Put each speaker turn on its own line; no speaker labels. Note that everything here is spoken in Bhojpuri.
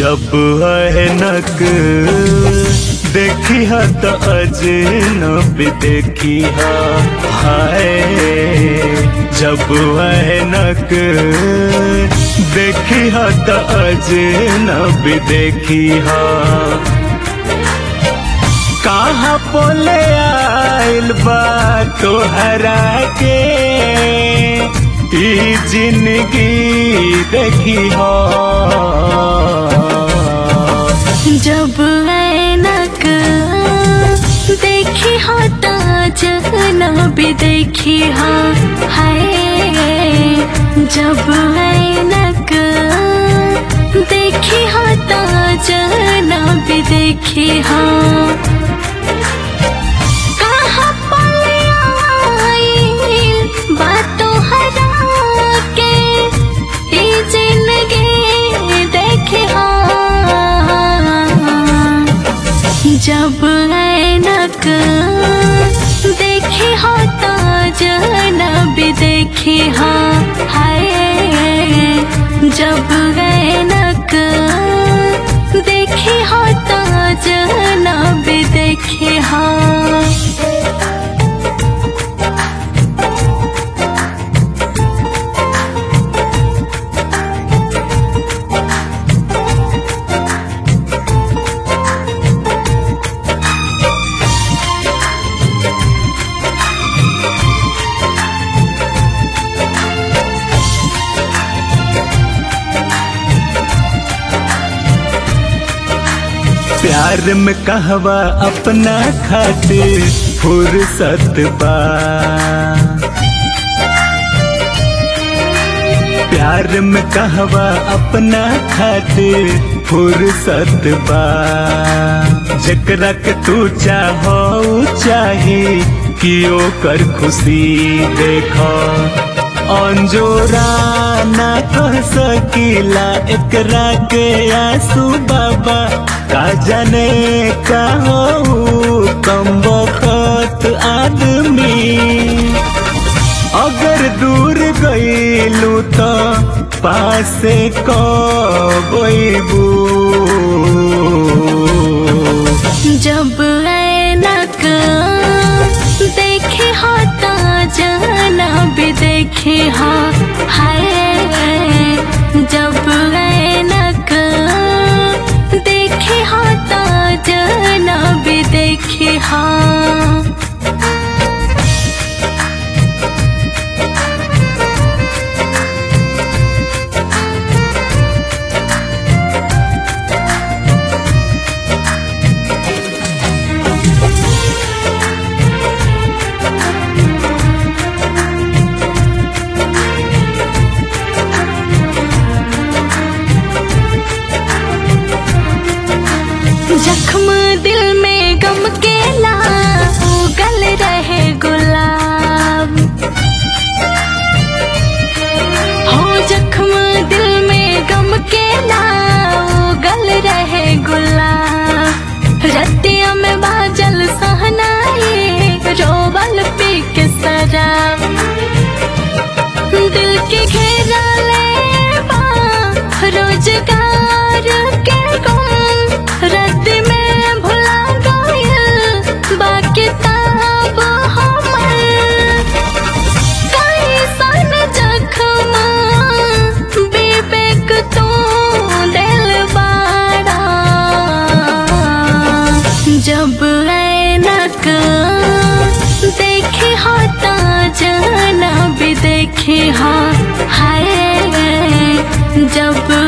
जब अहनक देखी ह त अजनब देखी ह हाय जब अहनक देखी ह त अजनब देखी ह कहाँ बोले आइल बा तोहरा के ई जिंदगी देखी हो
जब ऐनक देखी हो तो जहनब देखी हो हाय जब ऐनक देखी हो तो जहनब देखी हो कहाँ पले आइल बातों हरा के ई जिंदगी देखे हो जब ऐनक देखी हो तो जहनब देखी हो हाय जब ऐनक देखी हो तो जहनब देखी हो
प्यार में कहवा अपना खातिर फुर्सत बा प्यार में कहवा अपना खातिर फुर्सत बा जकरा के तू चाहो चाहे कि ओकर खुशी देखो अंजोरा ना कह सकीला एकरा के आंसू बाबा का जाने का हो कम बखत आदमी अगर दूर गईलू तो पासे कबू
जब ऐनक देखे हो तो जहनब देखे हो हाय जब ऐनक देखे हो तो जहनब देखे हो जख्म दिल में गम के ला उगल रहे गुलाब हो जख्म दिल में गम के ला उगल रहे गुलाब रतिया में बाजल सहनाई रोबल पी के शराब दिल के घेरा ले बा रोजगार के गुम रद्द में भुला गइल बाकी ताब हमर कैसन जख्म विवेक तू दिल बाड़ा जब ऐनक देखे हो तो जहनब देखे हो हाय जब